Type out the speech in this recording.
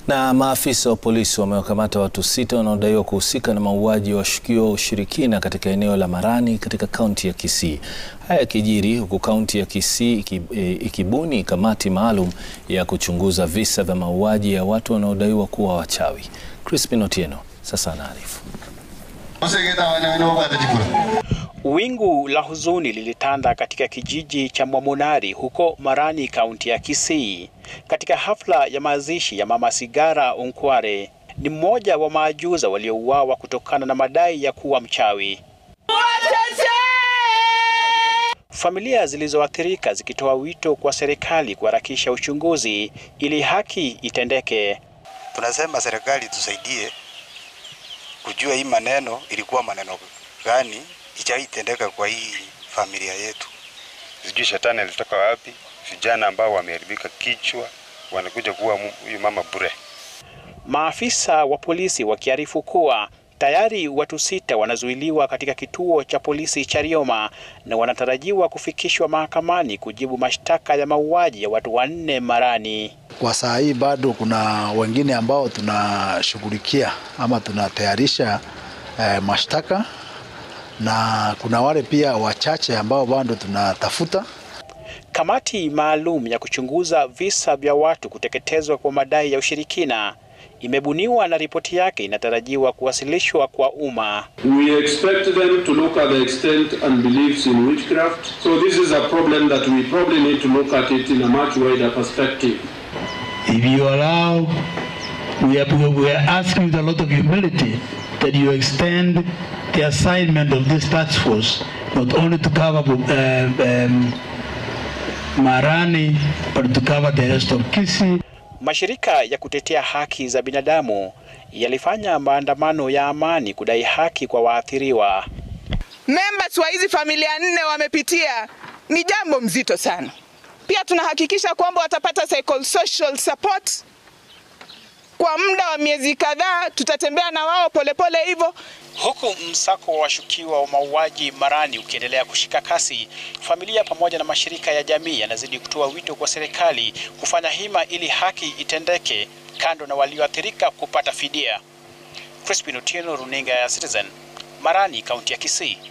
Na maafisa wa polisi wamewakamata watu sita wanaodaiwa kuhusika na mauaji ya washukiwa wa ushirikina katika eneo la Marani katika kaunti ya Kisii. Haya yakijiri huku kaunti ya Kisii ikibuni kamati maalum ya kuchunguza visa vya mauaji ya watu wanaodaiwa kuwa wachawi. Crispin Otieno sasa anaarifu. Wingu la huzuni lilitanda katika kijiji cha Mwamunari huko Marani, kaunti ya Kisii, katika hafla ya mazishi ya Mama Sigara Unkware. Ni mmoja wa maajuza waliouawa kutokana na madai ya kuwa mchawi. Familia zilizoathirika zikitoa wito kwa serikali kuharakisha uchunguzi ili haki itendeke. Tunasema serikali tusaidie kujua hii maneno ilikuwa maneno gani ichaitendeka kwa hii familia yetu. Sijui shetani alitoka wapi, vijana ambao wameharibika kichwa wanakuja kuwa huyu mama bure. Maafisa wa polisi wakiarifu kuwa tayari watu sita wanazuiliwa katika kituo cha polisi cha Rioma na wanatarajiwa kufikishwa mahakamani kujibu mashtaka ya mauaji ya watu wanne Marani. Kwa saa hii bado kuna wengine ambao tunashughulikia ama tunatayarisha eh, mashtaka na kuna wale pia wachache ambao bado tunatafuta. Kamati maalum ya kuchunguza visa vya watu kuteketezwa kwa madai ya ushirikina imebuniwa na ripoti yake inatarajiwa kuwasilishwa kwa umma. We expect them to look at the extent and beliefs in witchcraft. So this is a problem that we probably need to look at it in a much wider perspective. If you allow, we are, we are asking with a lot of humility that you extend the assignment of this task force not only to cover uh, um, Marani but to cover the rest of Kisii. Mashirika ya kutetea haki za binadamu yalifanya maandamano ya amani kudai haki kwa waathiriwa. Members wa hizi familia nne wamepitia, ni jambo mzito sana. Pia tunahakikisha kwamba watapata psychosocial support kwa muda wa miezi kadhaa. Tutatembea na wao polepole hivyo Huku msako wa washukiwa wa mauaji Marani ukiendelea kushika kasi, familia pamoja na mashirika ya jamii yanazidi kutoa wito kwa serikali kufanya hima ili haki itendeke, kando na walioathirika kupata fidia. Crispin Otieno, runinga ya Citizen, Marani, kaunti ya Kisii.